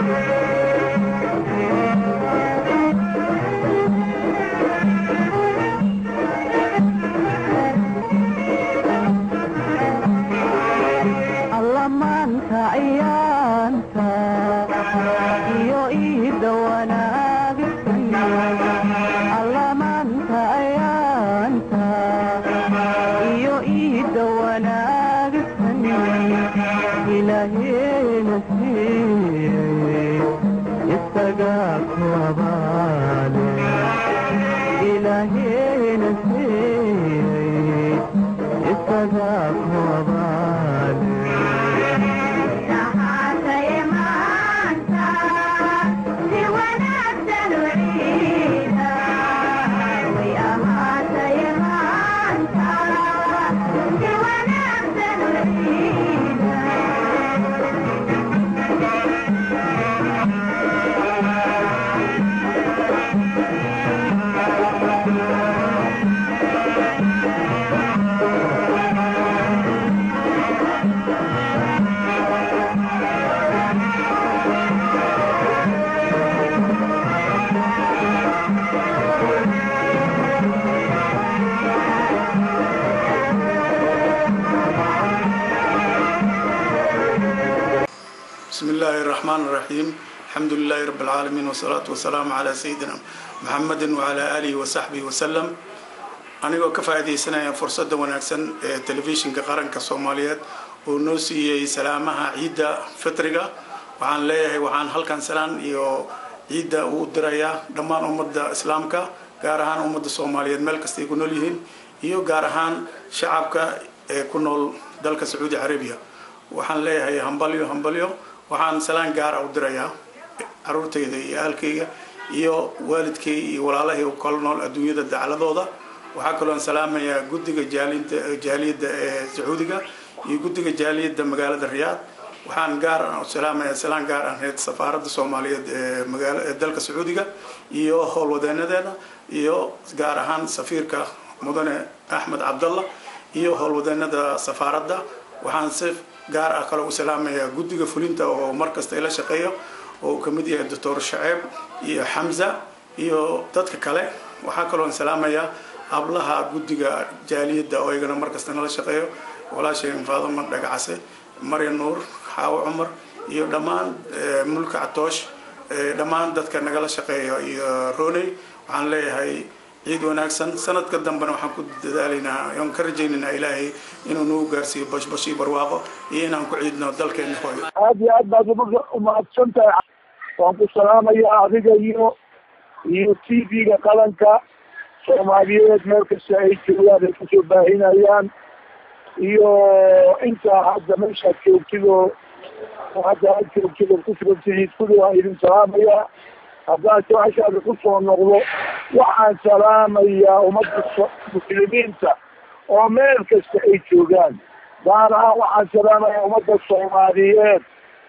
allamaanta ciyaanta iyo iida wanaagsan allamaanta ciyaanta iyo iida wanaagsan ilaaheena siiyey isagaa ku abaale ilaaheena siiyey isagaa ku abaale بسم الله الرحمن الرحيم الحمد لله رب العالمين والصلاة والسلام على سيدنا محمد وعلى آله وصحبه وسلم anigoo ka faa'iidaysanaya fursadda wanaagsan ee telefishinka qaranka soomaaliyeed oo noo siiyey salaamaha ciidda fitriga waxaan leeyahay waxaan halkan salaan iyo ciidda uu dirayaa dhammaan ummadda islaamka gaar ahaan ummadda soomaaliyeed meel kastay ku nool yihiin iyo gaar ahaan shacabka ee ku nool dalka sacuudi carabiya waxaan leeyahay hambalyo hambalyo waxaan salaan gaara u dirayaa caruurtayda iyo ahalkayga iyo waalidkay iyo walaalahay u kala nool adduunyada dacladooda waxaa kaloon salaamayaa guddiga jaalinta jaaliyadda ee sacuudiga iyo guddiga jaaliyadda magaalada riyaad waxaan gaar ah u salaamayaa salaan gaar ahayd safaaradda soomaaliyeed ee magaala ee dalka sacuudiga iyo howlwadeenadeeda iyo gaar ahaan safiirka mudane axmed cabdalla iyo howlwadeenada safaaradda waxaan si gaar ah kale u salaamayaa guddiga fulinta oo markasta ila shaqeeyo oo uu kamid yahay doctor shaceeb iyo xamza iyo dadka kale waxaa kaloon salaamayaa hablaha guddiga jaaliyadda oo iyagana markasta nala shaqeeyo walaasheen faadama dhagacase marya nuur xaawo cumar iyo dhammaan mulka catoosh dhammaan dadka nagala shaqeeya iyo roney waxaan leeyahay ciid wanaagsan sanadka dambena waxaan ku dadaalaynaa oon ka rajaynaynaa ilaahay inuu nagu gaarsiiyo bashbash iyo barwaaqo iyo inaan ku ciidno dalkeena hooyo aad iyo aad baad uga umahadsan tahay waan ku salaamayaa adiga iyo iyo t v-ga qaranka soomaaliyeed meel kasta ay joogaan ay kusoo baahinayaan iyo intaa hadda meeshaad joogtid oo hadda aad joogtid oo kusugantihiid kuli waan idin salaamayaa haddaan su-aashaada kusoo noqdo waxaan salaamayaa ummadda muslimiinta oo meel kasta ay joogaan gaar ahaan waxaan salaamayaa ummadda soomaaliyeed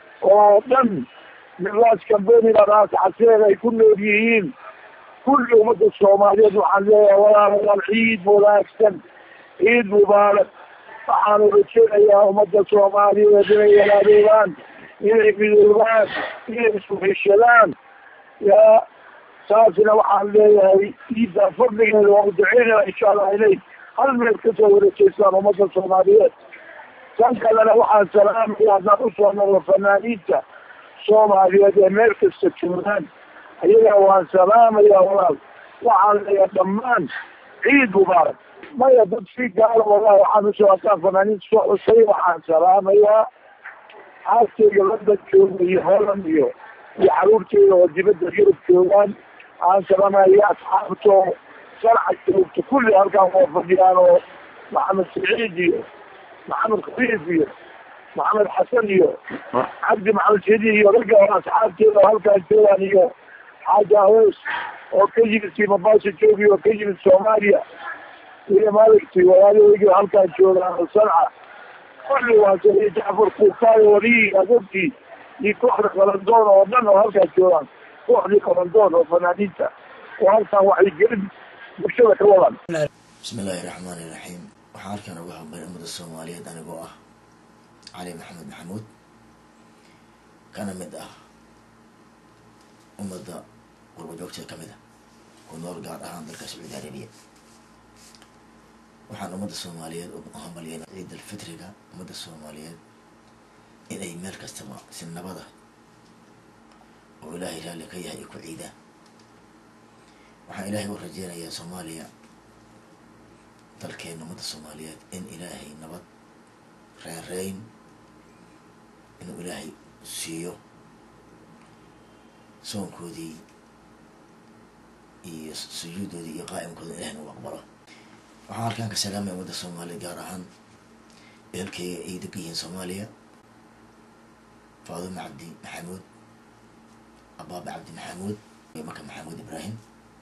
oo dhan milaas kambeniga raas caseer ay ku nool yihiin kulli ummadda soomaaliyeed waxaan leeyahay walaalayaal ciid wanaagsan ciid mubaarak waxaanu rajaynayaa ummadda soomaaliyeed inay walaadeegaan inay midoobaan inay isku heshadaan yaa saasna waxaan leeyahay ciidda fadligeeda waa u duceynaya insha allah inay hal meel kasoo wareejeystaan ummadda soomaaliyeed tan kalena waxaan salaamaya haddaan usoo noqdo fanaaniinta soomaaliyeed ee meel kasta joogaan ayaga waan salaamaya walaal waxaan leeyahay dhammaan ciid mubaarak maya dad si gaala wallahi waxaan usoo hataan fanaaniinta soo xusay waxaan salaamayaa xaaskeyga london jooga iyo holland iyo iyo caruurteyda oo dibadda yurub joogaan aan salaamaya asxaabto sharca joogto kulli halkaan waa fadhiyaan oo maxamed saciid iyo maxamed khafiif iyo maxamed xasan iyo cabdi maxamed sidi iyo ragga oo asxaabteeda oo halkaan joogaan iyo xaaja awees oo ka yimid simabasa joogi oo ka yimid soomaaliya iyo maaragtay walaalaheygi halkaan joogaan oo sanca kulli waa iyo jacfar kuukaayo waliyi adogtii iyo kooxda qalandoon oo dhan oo halkaan joogaan kooxdii qalandoon oo fanaaniinta oo halkaan waxay gelin bulshada ka wadan bismi illaahi raxmaani iraxiim waxaan halkan uga hadlay ummada soomaaliyeed anigoo ah cali maxamed maxamuud kana mid ah ummadda qurbajoogta ka mid a ku nool gaar ahaan dalka sacuudi arabiya waxaan ummadda soomaaliyeed u hambalyeena ciid alfitriga ummadda soomaaliyeed inay meel kastaba si nabada oo ilaahay raalli ka yahay ay ku ciidaan waxaan ilaahay u rajeynayaa soomaaliya dalkeena ummadda soomaaliyeed in ilaahay nabad reereyn inuu ilaahay siiyo soonkoodii iyo sujuudoodii iyo qaa'imkoodii ilahna u aqbalo waxaan halkaan ka salaamaya ummadda soomaaliya gaar ahaan ehelkayga ay degan yihiin soomaaliya faaduma cabdi maxamuud abaaba cabdi maxamuud iyo marka maxamuud ibraahim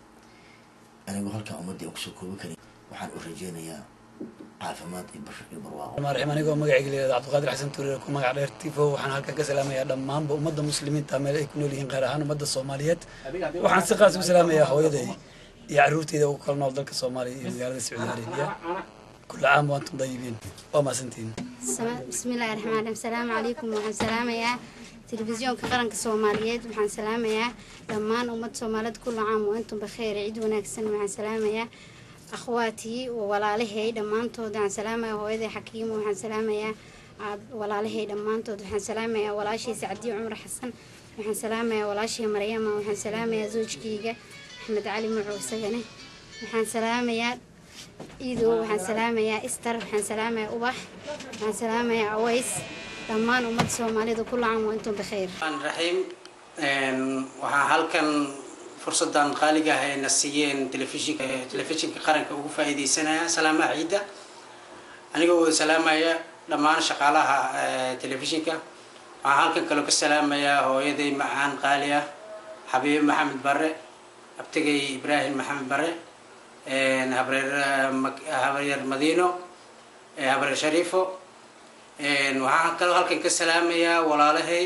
anigoo halkaan ummaddii aan kusoo koobi karin waxaan u rajeynayaa caafimaad iyo bashir iyo barwaaqo maarxim anigoo magacayga leeyahay cabdiqaadir xasan tuureer ku magac dheer tifo waxaan halkan ka salaamayaa dhammaanba ummadda muslimiinta meel ay ku nool yihiin qaar ahaan ummadda soomaaliyeed waxaan si qaas ugu salaamayaa hooyaday iyo caruurteyda ugu kala nool dalka soomaaliya iyo magaalada sacuudi arabiya kula caam waantum dayibiin waa mahadsantihiin bismillahi raxmaan raxiim asalaamu calaykum waxaan salaamayaa telefisyoonka qaranka soomaaliyeed waxaan salaamayaa dhammaan ummadda soomaaliyeed kula caam wa antum bakheer ciid wanaagsan waxaan salaamayaa akhwaatii walaalahay dhammaantood waxaan salaamayaa hooyaday xakiimo waxaan salaamayaa walaalahay dhammaantood waxaan salaamayaa walaashay sacdiyo cumar xasan waxaan salaamayaa walaashay maryama waxaan salaamayaa zoojkeyga axmed cali muco isagane waxaan salaamayaa iidow waxaan salaamayaa istar waxaan salaamayaa ubax waxaan salaamayaa aways dhammaan ummadda soomaalida ku lacan waa intum bakheer raxiim waxaa halkan fursadan qaaliga ah ayna siiyeen telefishinka telefishinka qaranka ugu faa'iideysanaya salaamaha ciidda anigoo wada salaamaya dhammaan shaqaalaha telefishinka waxaan halkan kaloo ka salaamayaa hooyaday macaan qaali ah xabiibe maxamed bare abtigay ibraahim maxamed bare habreer habreer madiino habreer shariifo waxaan kaloo halkan ka salaamayaa walaalahay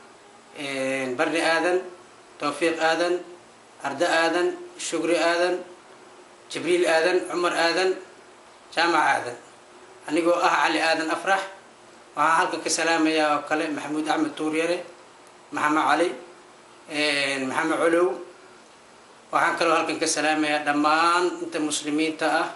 barni aadan towfiiq aadan ardo aadan shugri aadan jibriil aadan cumar aadan jaamac aadan anigoo ah cali aadan afrax waxaan halkan ka salaamayaa oo kale maxamuud axmed tuuryare maxamed cali maxamed colow waxaan kaloo halkan ka salaamayaa dhammaan inta muslimiinta ah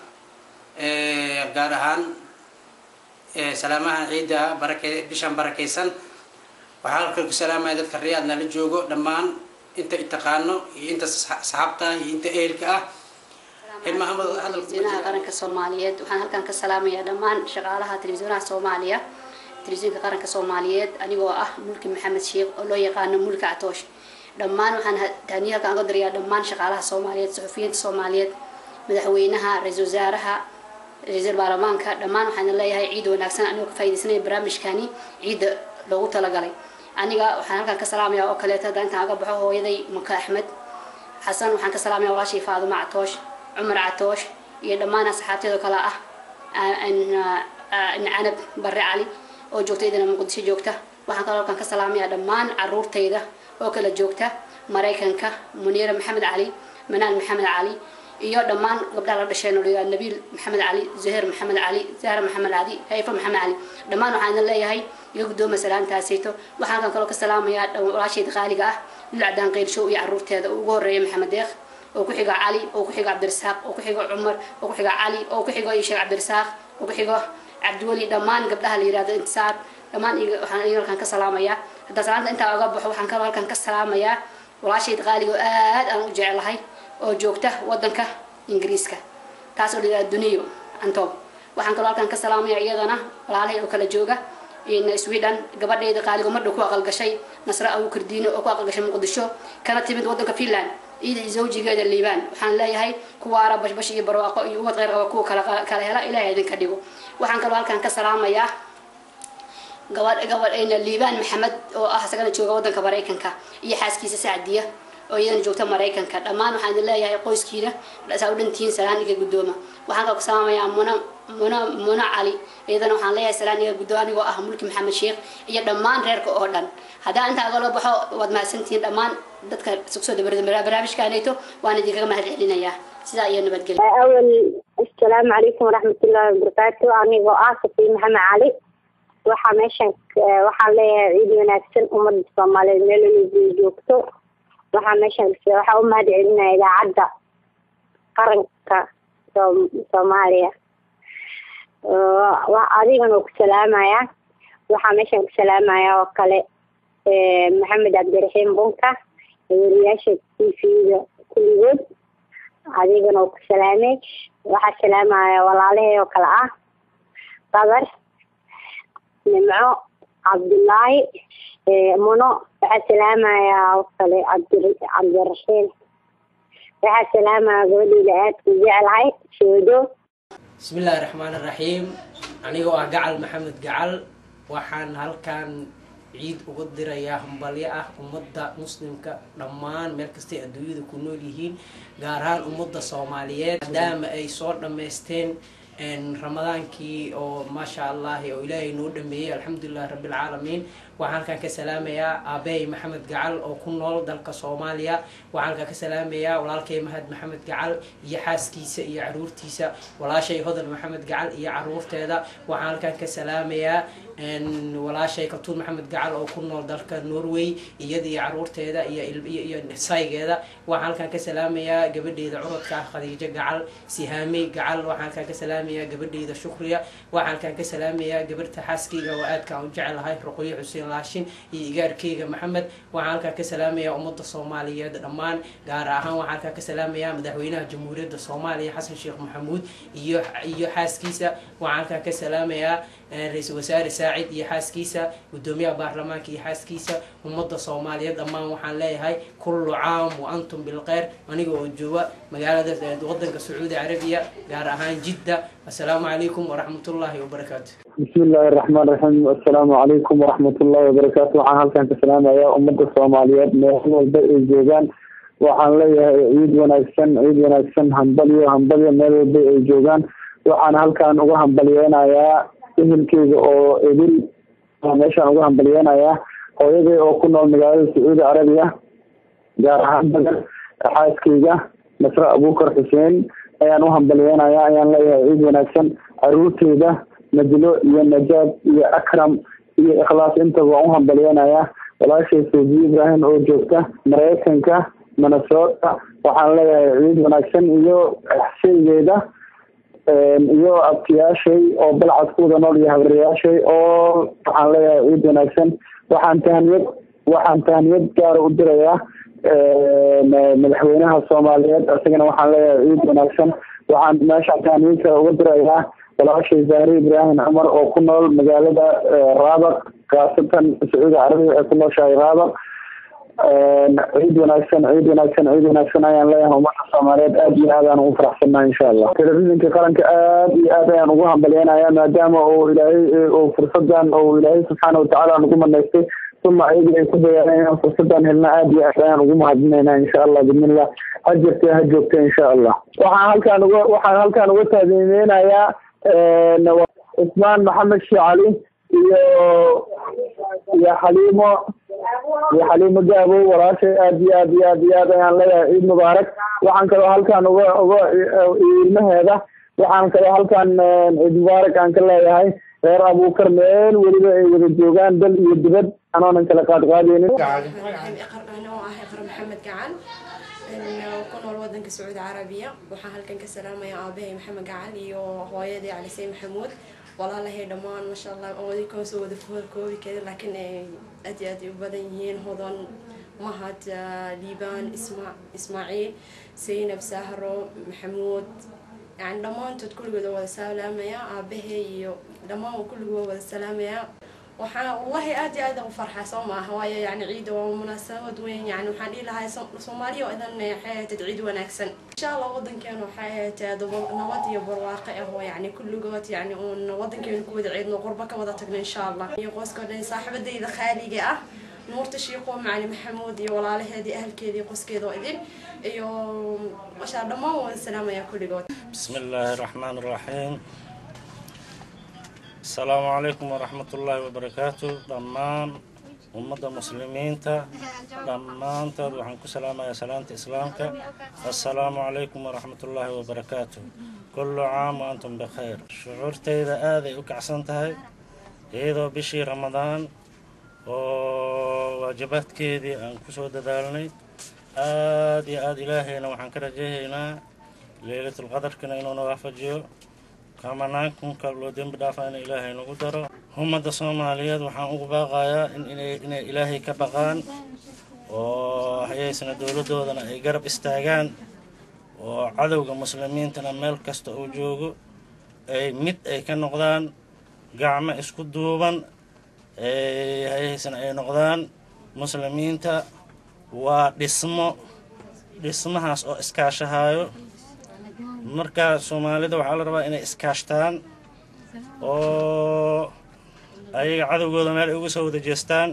gaar ahaan salaamahan ciidda barake bishan barakaysan waxaan halkan ku salaamaya dadka riyaadna la joogo dhammaan inta itaqaano iyo inta saxaabta iyo inta ehelka ah telefisyonaha qaranka soomaaliyeed waxaan halkan ka salaamayaa dhammaan shaqaalaha telefisyonaha soomaaliya telefisyoonka qaranka soomaaliyeed anigoo ah mulki maxamed sheekh oo loo yaqaano mulki catoosh dhammaan waxaan taaniya halkan uga dirayaa dhammaan shaqaalaha soomaaliyeed suxufiyiinta soomaaliyeed madaxweynaha ra-iisul wasaaraha ra-iisul baarlamaanka dhammaan waxaan leeyahay ciid wanaagsan anigoo ka faaidaysanaya barnaamijkani ciidda loogu talagalay aniga waxaan halkan ka salaamaya oo kaleeto hadda intaan aga baxo hooyaday maka axmed xasan waxaan ka salaamaya walaashay faaduma catoosh cumar catoosh iyo dhammaan asxaabteedoo kale ah canab bare cali oo joogta idana muqdisho joogta waxaan kaloo halkan ka salaamaya dhammaan caruurtayda oo kala joogta maraykanka muniira maxamed cali manaan maxamed cali iyo dhammaan gabdhaha la dhasheen oo la nabiil maxamed cali zuheer maxamed cali zahra maxamed cali hayfa maxamed cali dhammaan waxaan idin leeyahay iga guddooma salaamtaasayto waxaan halkan kaloo ka salaamayaa walaashayda qaaliga ah lil cadaan qeyrshow iyo caruurteeda ugu horeeya maxamed deeq oo ku xiga cali oo ku xiga cabdirasaaq oo ku xiga cumar oo ku xiga cali oo ku xigo sheekh cabdirasaaq oo ku xigo cabdiweli dhammaan gabdhaha la yihahdo intisaar dhammaan waxaan iga halkan ka salaamayaa haddaa salaanta intaa oga baxo waxaan kaloo halkan ka salaamayaa walaashayda qaaliga oo aad aan u jecelahay oo joogta wadanka ingiriiska taas oo la yihahdo duniyo antob waxaan kaloo halkan ka salaamaya iyadana walaalahay oo kala jooga sweden gabadhayda qaaligo madhow ku aqalgashay nasre abu kardiino oo ku aqalgashay muqdisho kana timid wadanka finland iyada zawjigeeda liibaan waxaan leeyahay kuwaara bashbash iyo barwaaqo iyo ubad kheyr qaba kuwa kala kala hela ilahay idinka dhigo waxaan kaloo halkan ka salaamayaa gabadh gabadhayna liibaan maxamed oo ah isagana jooga wadanka maraykanka iyo xaaskiisa sacdiya oo iyadana joogta maraykanka dhammaan waxaan idin leeyahay qoyskiina saa u dhantihiin salaan iga guddooma waxaan kaloo ka salaamayaa muna muna muna cali iyadana waxaan leeyahay salaan iga guddooma anigoo ah mulki maxamed sheekh iyo dhammaan reerka oo dhan haddaan intaa agala baxo waad mahadsantihiin dhammaan dadka sugsoo barnaamijkaanayto waan idinkaga mahad celinayaa sidaa iyo nabadgelya awal asalaamu calaykum waraxmatullaahi wabarakaatu anigoo ah safiin maxamed cali waxaa meeshan waxaan leeyahay ciid wanaagsan ummadda soomaaliyeed meel waliba joogto waxaa meeshaan waxaa u mahad celinaya idaacadda qaranka soom- soomaaliya wa adigana oo ku salaamaya waxaa meeshaan ku salaamaya oo kale eh, maxamed cabdiraxiim bunka weriyaasha t v-da kulligood adigana oo ku salaamay waxaa salaamaya walaalahey oo kale ah qadar nimco cabdullaahi eh, muno waxaa salaamaya oo kale cabdi cabdiraxiim waxaa salaamaya gabadheyda aadka u jeclahay shoodo bismi illaahi raxmaan raxiim anigoo ah gacal maxamed gacal waxaan halkan ciid uga dirayaa hambalyo ah ummadda muslimka dhammaan meel kastay adduunyada ku nool yihiin gaar ahaan ummadda soomaaliyeed maadaama ay soo dhammaysteen ramadaankii oo maasha allahi oo ilaahay noo dhameeyey alxamdulilahi rabbilcaalamiin waxaan halkan ka salaamayaa aabey maxamed gacal oo ku nool dalka soomaaliya waxaan halkan ka salaamayaa walaalkay mahad maxamed gacal iyo xaaskiisa iyo caruurtiisa walaashay hodan maxamed gacal iyo caruurteeda waxaan halkan ka salaamayaa walaashay katuun maxamed gacal oo ku nool dalka norway iyada iyo caruurteeda iyo iyo iyo saygeeda waxaan halkan ka salaamayaa gabadheeda curadka ah khadiijo gacal sihaamey gacal waxaan halkan ka salaamayaa gabadheeda shukriya waxaan halkan ka salaamayaa gabarta xaaskeyga oo aadka aan u jecelahay ruqyo xuseen laashin iyo igaarkeyga maxamed waxaan halkan ka salaamayaa ummadda soomaaliyeed dhammaan gaar ahaan waxaan halkan ka salaamayaa madaxweynaha jamhuuriyadda soomaaliya xasan sheekh maxamuud iyo iyo xaaskiisa waxaan halkan ka salaamayaa ra-iisul wasaare saacid iyo xaaskiisa gudoomiyaha baarlamaanka iyo xaaskiisa ummadda soomaaliyeed dhammaan waxaan leeyahay kullu caam wa antum bilkheyr aniga oo jooga magaalada wadanka sacuudi carabiya gaar ahaan jidda assalaamu calaykum waraxmatullaahi wabarakaatu bismi illaahi raxmaan raxiim assalaamu calaykum waraxmat ullahi wabarakaatu waxaan halkan ka salaamayaa ummadda soomaaliyeed meel walba ay joogaan waxaan leeyahay ciid wanaagsan ciid wanaagsan hambalyo hambalyo meel walba ay joogaan waxaan halkan uga hambalyeynayaa ehelkeyga oo idil meeshaan uga hambalyeynayaa hooyaday oo ku nool magaalada sacuudi carabiya gaar ahaan bagan xaaskeyga nasre abuukar xuseen ayaan u hambalyeynayaa ayaan leeyahay ciid wanaagsan caruurteyda najlo iyo najaab iyo akram iyo ikhlaas intaba waan u hambalyeynayaa walaashay soji ibrahim oo joogta maraykanka minnesota waxaan leeyahay ciid wanaagsan iyo sheygeeda iyo abtiyaashay oo balcad ku wada nool iyo habriyaashay oo waxaan leeyahay ciid wanaagsan waxaan tahaniyad waxaan tahaniyad gaara u dirayaa madaxweynaha soomaaliyeed isagana waxaan leeyahay ciid wanaagsan waxaan meeshaan tahaniyad kale uga dirayaa walaashay zahre ibraahim cumar oo ku nool magaalada raabaq khaasatan sacuudi carabiya waxay ku nooshahay raabaq ciid wanaagsan ciid wanaagsan ciid wanaagsan ayaan leeyahay ummadda soomaaliyeed aad iyo aad aan ugu faraxsannahay insha allah telefishinka qaranka aad iyo aad ayaan ugu hambalyeynaya maadaama uu ilaahay uu fursadan uu ilaahay subxaana watacaala nagu manaystay uma ayaga ay ku dayaaleen inaan fursadan helna aad iyo aad ayaan ugu mahadinaynaa insha allah bidnillah ha jirta ha joogta insha allah waxaan halkaan uga waxaan halkaan uga taadimeynayaa cusmaan maxamed sheekh cali iyo iyo xaliimo iyo xaliimo gaabo walaashay aad iyo aad iyo aad iyo aad ayaan leeyahay ciid mubaarak waxaan kaloo halkaan uga uga ilmaheeda waxaan kaloo halkaan ciid mubaarak aan ka leeyahay reer abuukar meel weliba ay wada joogaan dal iyo dibad anoonan kala qaadqaadeynin anoo ah iqra maxamed gacan ku nool wadanka sacuudi carabiya waxaan halkan ka salaamayaa aabahay maxamed gacan iyo hooyadii calisey maxamuud walaalahay dhammaan maasha allah oodikoo soo wada koobi karin laakiin ay aad iyo aad ay u badan yihiin hodan mahad liibaan isma ismaaciil zaynab sahro maxamuud yani dhammaantood kulligood waa wada salaamaya aabahay iyo dhammaan kulligood waa wada salaamaya waxaan wallahi aad iyo aad u farxaa soo maaha waayo yani ciida waa munaasabad weyn yani waxaan dhihi lahaa soomaaliya oo idan waxay ahayd ciid wanaagsan insha allah wadankeena waxay ahayd nabad iyo barwaaqo ah oo yani kulligood yani uun wadankeena ku wada ciidno qurbo ka wada tagno insha allah iyo qoyska dhan saaxiibadayda khaaliga ah nuurta shiiqo macali maxamuud iyo walaalaheedii ahalkeedii qoskeeda oo idin iyo mashaa dhammaan waan salaamaya kulligood بسم الله الرحمن الرحيم السلام عليكم ورحمة الله وبركاته دمان ummadda muslimiinta dhammaantood waxaan ku salaamayaa salaanta islaamka assalaamu calaykum waraxmatullaahi wabarakaatu kullu caam wa antum bikhayr shucuurtayda aaday u kacsan tahay iyadoo bishii ramadaan oo waajibaadkeedii aan kusoo dadaalnay aad iyo aad ilaahayna waxaan ka rajaynaynaa leylatulqadarkana inuuna waafajiyo kamanaankunka loo dembi dhaafaa in ilaahay nagu daro ummadda soomaaliyeed waxaan ugu baaqayaa in inay ilaahay ka baqaan oo hayaysana dowladdoodana ay garab istaagaan oo cadowga muslimiintana meel kasta uu joogo ay mid ay ka noqdaan gacmo isku duuban hayaysana ay noqdaan muslimiinta waa dhismo dhismahaas oo iskaashahaayo marka soomaalida waxaa la rabaa inay iskaashtaan oo ayaga cadowgooda meel ay uga soo wada jeestaan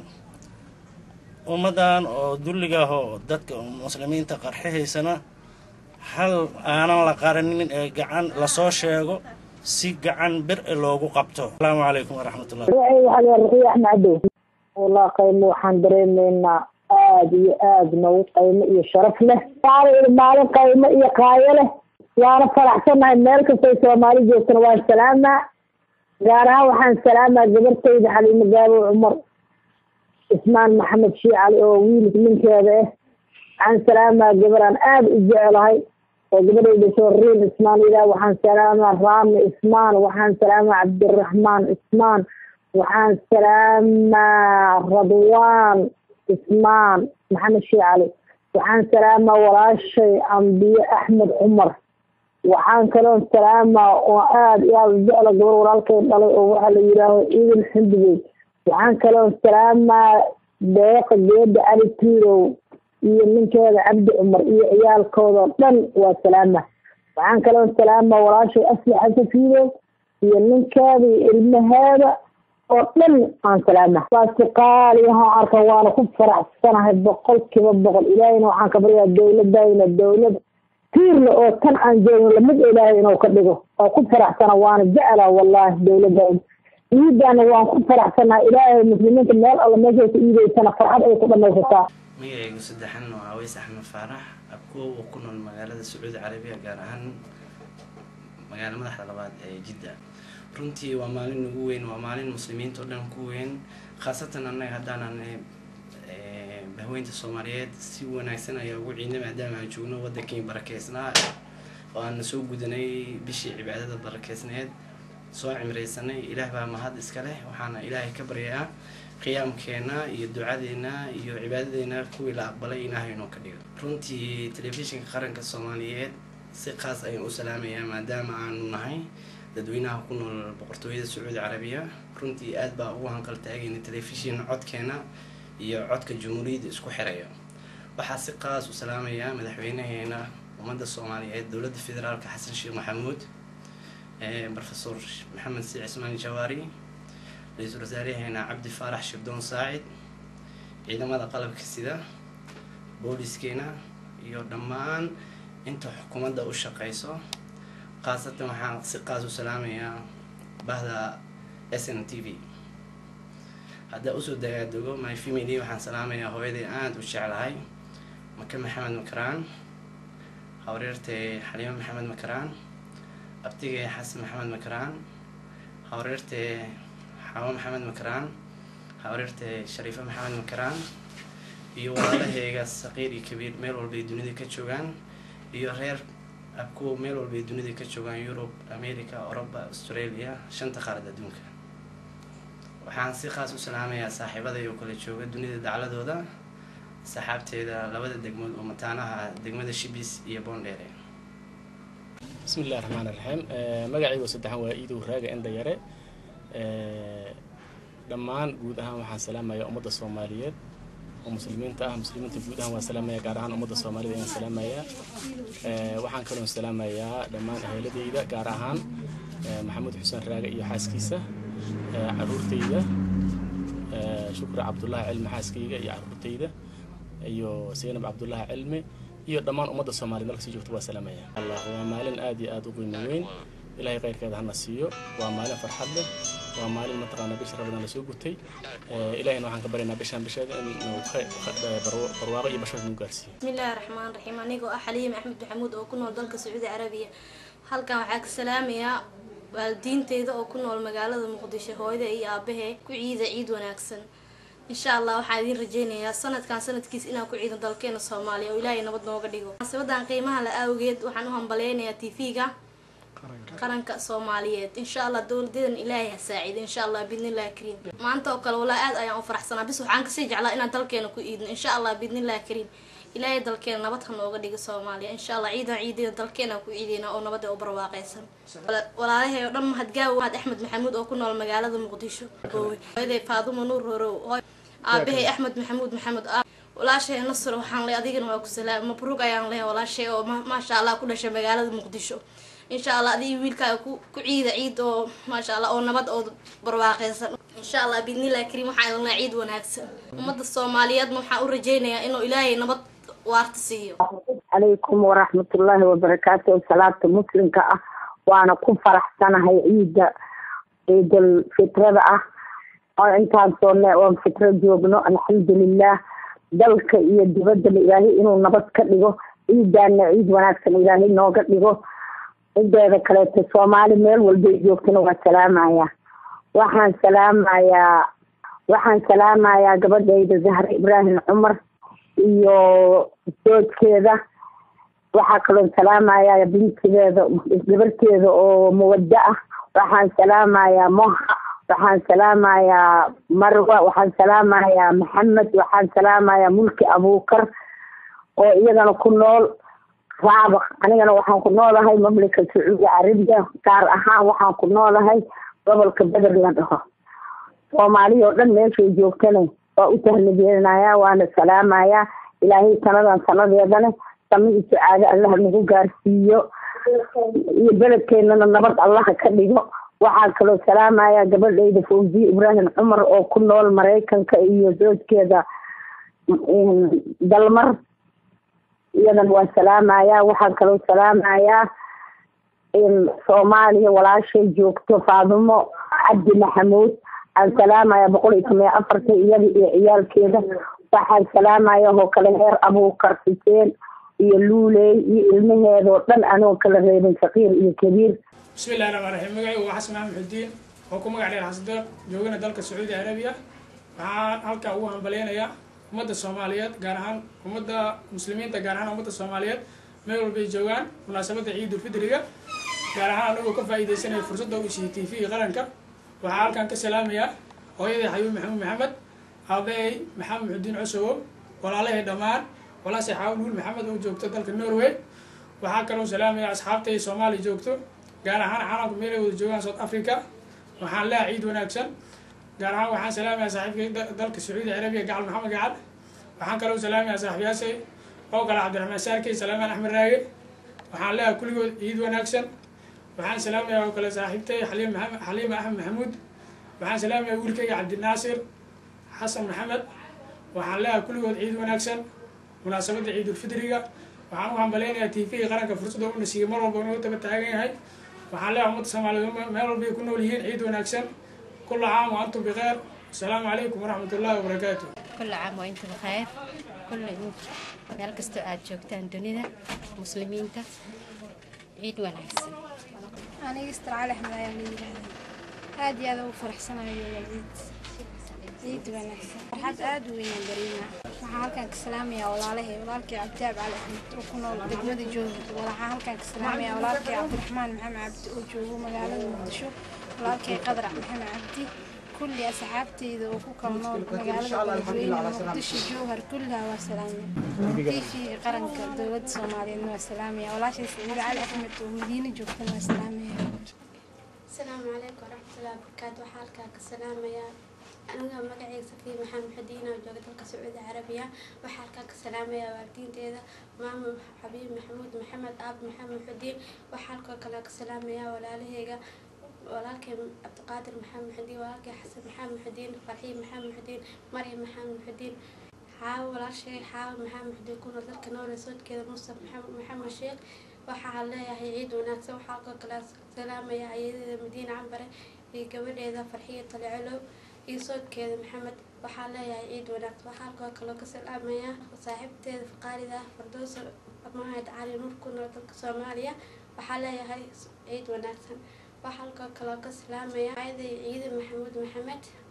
ummaddan oo dulliga ah oo dadka muslimiinta qarxihaysana hal aanan la qarinin ee gacan lasoo sheego si gacan bir e loogu qabto asalaamu calaykum waraxmatullah ruqiya axmed cadow wallah qaymo waxaan dareemaynaa aada iyo aada noogu qaymo iyo sharaf leh waana maalin qaymo iyo qaayo leh waana faraxsanahay meel kastay soomaali joogtana waan salaamaa gaar ahaan waxaan salaamaa gabartayda xaliimo gaabo cumar ismaan maxamed shii cali oo wiilka ninkeeda ah waxaan salaamaa gabaraan aada u jecelahay oo gabadhayda sooriin ismaan ilah waxaan salaamaa raami ismaan waxaan salaamaa cabdiraxmaan ismaan waxaan salaamaa radwaan ismaan maxamed shii cali waxaan salaamaa walaashay ambiye axmed cumar waxaan kaloon salaamaa oo aada iyo aada u jecla gabar walaalkay dhalay oo waxaa la yidhaaho idil xindigey waxaan kaloon salaamaa deeqa geeda cali tuurow iyo ninkeeda cabdi cumar iyo ciyaalkoodao dhan waa salaama waxaan kaloon salaamaa walaashay asli xasafiidow iyo ninkeeda iyo ilmaheeda oo dhan aan salaama waasi qaaliyahaan arka waana ku faraxsanahay boqol kiiba boqol ilaahayna waxaan ka baryaa dowladayna dowlad tiirle oo tan aan joogno lamid ilaahay inuu ka dhigo waa ku faraxsana waana jecla wallahi dowladayna ciidana waan ku faraxsanaa ilaahay muslimiinta meel alla meeshay ku iideysana farxad ay ku dhamaysataa magacaygu saddexan waa aweys axmed faarax abkuwa uu ku nool magaalada sacuudi carabiya gaar ahaan magaalo madaxda labaad ee jidda runtii waa maalin ugu weyn waa maalin muslimiinta oo dhan ku weyn khaasatan annaga haddaanan bahweynta soomaaliyeed si wanaagsan ayaa ugu ciidnay maadaama aan joogno waddankii barakeysnaa oo aan soo gudanay bishii cibaadada barakeysneed soo cimraysanay ilaah baa mahad iska leh waxaana ilaahay ka baryaa qiyaamkeena iyo ducadeena iyo cibaadadeena kuwii la aqbalay ilaahay inoo ka dhigo runtii telefishinka qaranka soomaaliyeed si qaas ayaan u salaamayaa maadaama aanu nahay dadweynaha ku nool boqortooyada sacuudi carabiya runtii aad baa ugu hanqal taagayna telefishin codkeena iyo codka jumhuuriyadda isku xiraya waxaa si qaas u salaamayaa madaxweynaheena ummadda soomaaliyeed dowladda federaalka xasan sheekh maxamuud profesor maxamed si cismaan jawaari ra-iisul wasaaraheena cabdi faarax shibdoon saacid ciidamada qalabka sida booliiskeena iyo dhammaan inta xukuumadda u shaqeyso khaasatan waxaan si qaas u salaamayaa bahda s n t v haddaa usoo dagaadego my family waxaan salaamayaa hooyaday aada u jeclahay maka maxamed makaraan hawreertay xaliimo maxamed makaraan abtigay xasan maxamed makaraan hawreertay xawo maxamed makaraan hawreertay shariifo maxamed makaraan iyo walaalahayga saqiir iyo kabiir meel walbay dunida ka joogaan iyo reer abkuwa meel walbay dunida ka joogaan yurub america oroba australia shanta qaarad adduunka waxaan si khaas u salaamayaa saaxiibaday oo kala jooga dunida dacladooda saxaabteeda labada degmood oo mataanaha degmada shibis iyo boondheere bismi illahi raxmaan iraxiim magacaygu saddexan waa iidow raaga enda yare dhammaan guud ahaan waxaan salaamayaa ummadda soomaaliyeed oo muslimiinta ah muslimiinta guud ahaan waan salaamaya gaar ahaan ummadda soomaalida ayaan salaamayaa waxaan kaloon salaamayaa dhammaan eheeladeyda gaar ahaan maxamuud xuseen raaga iyo xaaskiisa caruurtayda shukri cabdullaahi cilmi xaaskayga iyo caruurtayda iyo seynab cabdullaahi cilmi iyo dhammaan ummadda soomaaliyed marka sii joogto waa salaamaya allah waa maalin aad iyo aad u qiimo weyn ilaahay khayrkeeda hana siiyo waa maalin farxad leh waa maalin mataqaana bisha rabadaan lasoo gutay ilahayna waxaan ka baryaynaa bishaan bisheeda in barwaaqo iyo bashooda nagu gaarsiiyo bismillaahi raxmaan raxiim anigoo ah xaliim axmed maxamuud oo ku nool dalka sacuudi carabiya halkan waxaa ka salaamayaa waalidiinteyda oo ku nool magaalada muqdisho hooyada iyo aabahee ku ciida ciid wanaagsan insha allah waxaan idiin rajeynayaa sanadkan sanadkiis inaan ku ciidan dalkeena soomaaliya oo ilaahay nabad nooga dhigo munaasabadan qiimaha la awgeed waxaan u hambaleynayaa tv-ga qaranka soomaaliyeed insha allah dowladeedan ilaahay ha saaciido insha allah biidnillahi kariim maanta oo kale walaa aad ayaan u faraxsanaa bis waxaan kasii jeclaa inaan dalkeena ku iidno insha allah biidnillahi kariim ilaahay dalkeena nabad ha nooga dhigo soomaaliya insha allah ciidan ciideeda dalkeena ku ciideyna oo nabada u barwaaqeysan walaalahay oo dhan mahadgaawo mahad axmed maxamuud oo ku nool magaalada muqdisho hooyaday faadumo nuur horow aabahay axmed maxamuud maxamed walaashay nasr waxaan leh adigana waa ku salaam mabruug ayaan lehay walaashay oo maasha allah ku dhashay magaalada muqdisho insha allah adiga wiilkaaga ku ku ciida ciid oo maasha allah oo nabad oo barwaaqeysan insha allah biidnillahi kariim waxaan idin lehay ciid wanaagsan ummadda soomaaliyeedna waxaan u rajeynayaa inuu ilaahay nabad waarta siiyo calaykum waraxmatullaahi wabarakaatu salaata muslimka ah waana ku faraxsanahay ciida ciidul fitrada ah oo intaan soone oon fitro joogno alxamdulilah dalka iyo dibaddaba ilaahay inuu nabad ka dhigo ciidaana ciid wanaagsan ilaahay nooga dhigo cideeda kaleeto soomaali meel walbay joogtana waa salaamaya waxaan salaamayaa waxaan salaamayaa gabadhayda zahra ibraahim cumar iyo soojkeeda waxaa kaloo salaamayaa bintigeeda gabarteeda oo muwaddo ah waxaan salaamayaa moha waxaan salaamayaa marwa waxaan salaamayaa maxamed waxaan salaamayaa mulki abuukar oo iyagana ku nool raabaq anigana waxaan ku noolahay mamlaka sacuudi carabiya gaar ahaan waxaan ku noolahay gobolka beder la dhaho soomaaliya oo dhan meeshay joogtana waa u tahnabeenayaa waana salaamayaa ilaahay sanadan sanadeedana sami iyo sacaado allaha nagu gaarsiiyo iyo beledkeenana nabad allaha ka dhigo waxaan kaloo salaamayaa gabadhayda fawziye ibraahim cumar oo ku nool maraykanka iyo zoojkeeda dalmar iyadan waa salaamayaa waxaan kaloo salaamayaa soomaaliya walaashay joogto faadumo cabdi maxamuud waxaan salaamayaa boqol iyo toban iyo afarta iyada iyo ciyaalkeeda waxaan salaamayaa oo kale heer abuukar xuseen iyo luuley iyo ilmaheedoo dhan anoo kala reebin saqiir iyo kabiir bismillahi raxmaan raxiim magacaygu waa xasan maxamed xudiin oo ku magac dheer xasadeeq joogana dalka sacuudi carabiya waxaan halkaa ugu hambaleynayaa ummadda soomaaliyeed gaar ahaan ummadda muslimiinta gaar ahaan ummadda soomaaliyeed meel walbay joogaan munaasabadda ciidul fidriga gaar ahaan anagoo ka faa'iidaysanaya fursadda u siiyey t v qaranka waxaa halkan ka salaamayaa hooyaday xayuub maxamuud maxamed aabahay maxamed xudiin cosowo walaalahay dhammaan walaashay xaawun hul maxamed oo joogto dalka norway waxaa kaloo salaamaya asxaabtay soomaaliya joogto gaar ahaan caalamka meelay wada joogaan south africa waxaan leeha ciid wanaagsan gaar ahaan waxaan salaamayaa saaxiibkay dalka sacuudi carabiya gacal maxamed gacal waxaan kaloo salaamayaa saaxiibyaashay oo kale cabdiraxmaan saarkey salaamaan axmed raage waxaan leeha kulligood ciid wanaagsan waxaan salaamayaa oo kale saaxiibtay xaliim maxamed xaliima axmed maxamuud waxaan salaamayaa wiilkayga cabdinaasir xasan maxamed waxaan leeha kulligood ciid wanaagsan munaasabadda ciidulfidriga waxaan u hambaleynayaa t v qaranka fursadda una siiyey mar walba inuu taba taagan yahay waxaan leeha ummadda soomaaliyeed meel walbay ku nool yihiin ciid wanaagsan kula caam wa antum bikheer asalaamu calaykum waraxmat ullahi wabarakaatu كل عام وانتم بخير كل meel kastoo aad joogtaan dunida muslimiinta ciid wanaagsan aniga istiraal axmed ayaa la yidhaahdaa aad iyo aad ugu faraxsanayo waa ciid ciid wanaagsan farxad aad u weynaan dareemaa waxaan halkan ka salaamayaa walaalahay walaalkay cabdiaab cali axmed oo ku nool degmada joogi waxaan halkan ka salaamayaa walaalkay cabdiraxmaan maxamed cabdi oo joogo magaalada muqdisho walaalkay qadar maxamed cabdi kulli asxaabteyda oo ku kala nool magaalada beledweyne muqdisho jowhar kullaha waa salaamaya tiifiga qaranka dowladda soomaaliyeedna waa salaamaya walaashay saciide cali axmed oo madiine joogtana waa salaamaya asalaamu calaykum waraxmatullahi wabarakaatu waxaa halkaa ka salaamayaa aniga magacayga safiir maxamed xadiin oo jooga dalka sacuudi carabiya waxaa halkaa ka salaamayaa waalidiinteeda maamo xabiib maxamuud maxamed aab maxamed xudiin waxaa halkoo kale ka salaamayaa walaalaheyga walaalkay cabdiqaadir maxamed xudiin walaalkay xasan maxamed xudiin farxiib maxamed xudiin maryam maxamed xudiin xaawo walaashay xaawo maxamed xudiin kuna dalka noole soodkeeda mustaf maxamed sheekh waxaa leeyahay ciid wanaagsan waxaa halkoo kale salaamaya ayadeeda madiine cambare iyo gabadheeda farxiya talecelow iyo soodkeeda maxamed waxaa leeyahay ciid wanaagsan waxaa halkoo kaloo ka salaamaya saaxiibteeda faqaalida fardoosa mahad cali nuur ku nool dalka soomaaliya waxaa leeyahay ciid wanaagsan waxaa halkoo kaloo ka salaamaya ayaday ciide maxamuud maxamed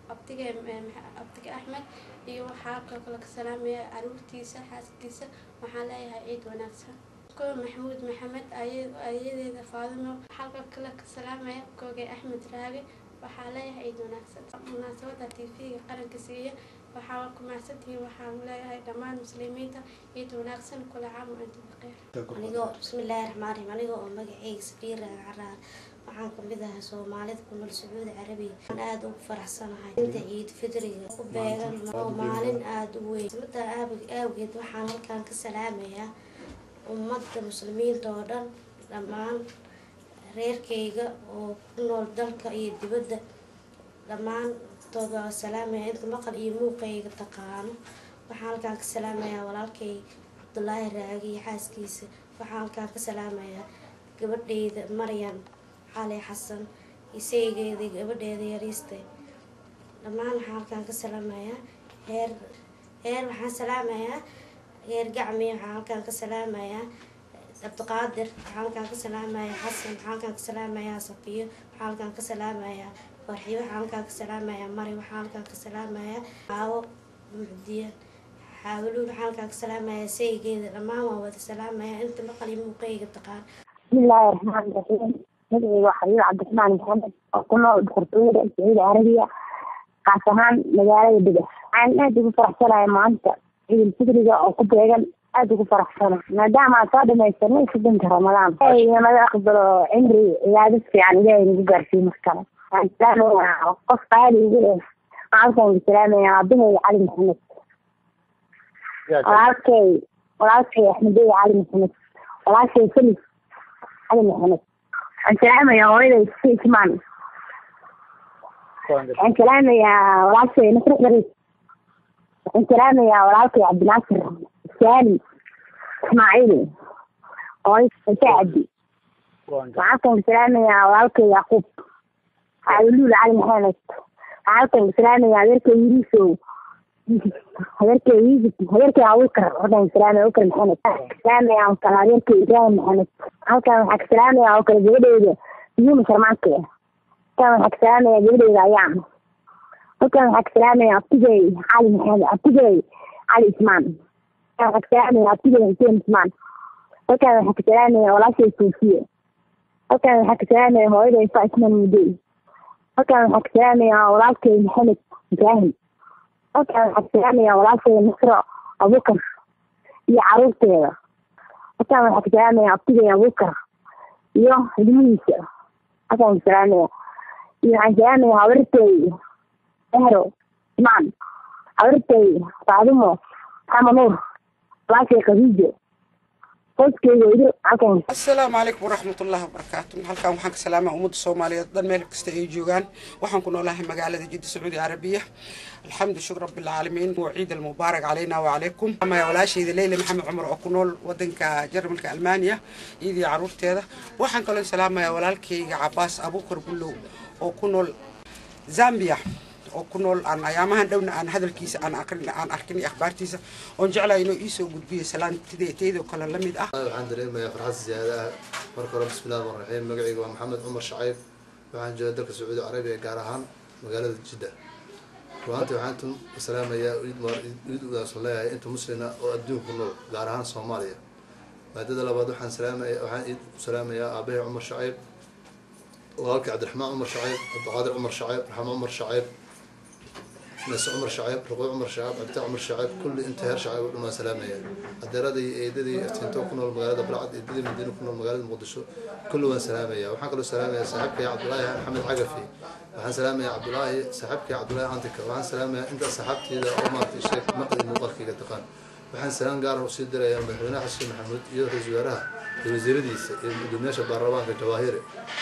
abtiga abtiga axmed iyo waxaa kaloo kale ka salaamaya caruurtiisa xaaskiisa waxaan leeyahay ciid wanaagsan ko maxamuud maxamed ayadeeda faadimo halka kale ka salaamaya koogay axmed raage waxaa leeyahay ciid wanaagsan munaasabada t v-ga qaranka siiya waxaa ku mahadsantihiin waxaan leeyahay dhammaan muslimiinta ciid wanaagsan kula caam wa antum baqeer anigoo bismillaahi raxmaan raxiim aniga oo magaceyga safiira caraar waxaan kamid ahay soomaalida ku nool sacuudi carabiya waxaan aada ugu faraxsanahay inta ciid fidriga u beegan oo maalin aada u weyn sabada aawgeed waxaan halkan ka salaamayaa ummadda muslimiinta oo dhan dhammaan reerkayga oo ku nool dalka iyo dibadda dhammaantood waa salaamaya inta maqal iyo muuqayga taqaano waxaan halkaan ka salaamayaa walaalkay cabdulaahi raagi iyo xaaskiisa waxaan halkaan ka salaamayaa gabadheyda maryan cali xasan isaygeeda gabadheeda yariiste dhammaan waxaan halkaan ka salaamayaa heer heer waxaan salaamayaa heer gacmi waxaan halkaan ka salaamayaa cabdiqaadir waxaan halkaan ka salaamayaa xasan waxaan halkaan ka salaamayaa safiyo waxaan halkaan ka salaamayaa farxiyo waxaan halkaan ka salaamayaa mari waxaan halkaan ka salaamayaa caawo mucdiyan xaawaluul waxaan halkaan ka salaamayaa saygeeda dhammaan waan wada salaamayaa inta maqal iyo muuqayga taqaan bismillaahi raxmaani raxiim magacayga waa xabiib cabdiraxmaan maxamed oo ku nool boqortooyada sacuudi carabiya kaas ahaan magaalada dega waxaan aada ugu faraxsanahay maanta ciidul fitriga oo ku beegan aada ugu faraxsana maadaama aan soo dhamaysanay soddonka ramadaan naga aqbalo cimri cibaado fiican ilaahay nagu gaarsiiyo mar kale waxaan salaamayaa qof qaali igu eh waxaan halkaan salaamayaa aabahayga cali maxamed walaalkay walaalkay axmedey cali maxamed walaashay felis cali maxamed waxaan salaamayaa hooyaday sisman waxaan salaamayaa walaashay nasri xariis waxaan salaamayaa walaalkay cabdinaasir saali ismaaciil hooyo saacadi waxaan halkan salaamayaa walaalkay yacquub xaawuluul cali maxamed waxaan halkan salaamayaa adeerkay yiriisow hadeerkay yusuf hadeerkay abubakar halkan salaamaya abubakar maxamed salaamaya oo kale adeerkay ibraahim maxamed halkan waxaa ka salaamaya oo kale gabadheyda yuuma sharmaanke halkan waxaa ka salaamaya gabadheyda ayaan halkan waxaa ka salaamaya abtigey cali maxamed abtigey cali ismaan halkan waxaa ka salaamaya abtigey xuseen ismaan halkan waxaa ka salaamaya walaashay soofiye halkan waxaa ka salaamaya hooyaday fa ismaan mudey halkan waxaa ka salaamaya walaalkay maxamed ibraahim halkan waxaa ka salaamaya walaashay nasro abubakar iyo caruurteeda halkan waxaa ka salaamaya abtigay abubakar iyo ilmihiisa halkan ka salaamaya iyo waxaan salaamaya habartay ehro ismaan habartay faadimo xama nuur walaashay khadiijo qoyskeyga ido halkan asalaamu calaykum waraxmatullaahi wabarakaatu halkan waxaan ka salaamaa ummadda soomaaliyeed dhan meel kasta ay joogaan waxaan ku noolahay magaalada jidda sacuudi carabiya alxamdu shukr rabbilcaalamiin wa ciid almubaarak calayna wacalaykum amaya walaashayda leyla maxamed cumar oo ku nool wadanka jarmalka almaaniya iyadii caruurteeda waxaan kaloo salaamayaa walaalkayga cabaas abuukar bullow oo ku nool zambia oo ku nool aan ayaamahan dhowna aan hadalkiisa aan aqrin aan arkin akhbaartiisa oon jeclahay inuu iisoo gudbiyo salaantideedaydoo kale la mid ah waxaan dareemayaa farxad siyaada ah marka hore bismillahi rahmaan raxiim magacayga waa maxamed cumar shacayb waxaan jooga dalka sacuudi carabiya gaar ahaan magaalada jidda ruaantii waxaan intu salaamayaa iid udaasan leeyahay inta muslina oo adduunka ku nool gaar ahaan soomaaliya maadada labaad waxaan salaamaya waxaan iid u salaamayaa aabahay cumar shacayb walaalkii cabdiraxmaan cumar shacayb cabdiqaadir cumar shacayb raxmo cumar shacayb ناس عمر شعيب رقوع عمر شعيب عبد عمر شعيب كل انت هر شعيب ما سلامية أدرادي إيدي افتنتو كنا المقالة بلعد إيدي مدينة كنا المقالة مقدسو كل وان سلامية وحن كل سلامية صاحبك يا عبد الله محمد عقفي وحن سلامية يا عبد الله صاحبك يا عبد الله عندك وحن سلامية انت صاحبتي إذا أو ما في شيء مقد المقالة كي تقان وحن سلام قاره وسيد يا مدحونا حسين محمود يدرس زوارها الوزير ديس الدنيا شباربان في الجواهر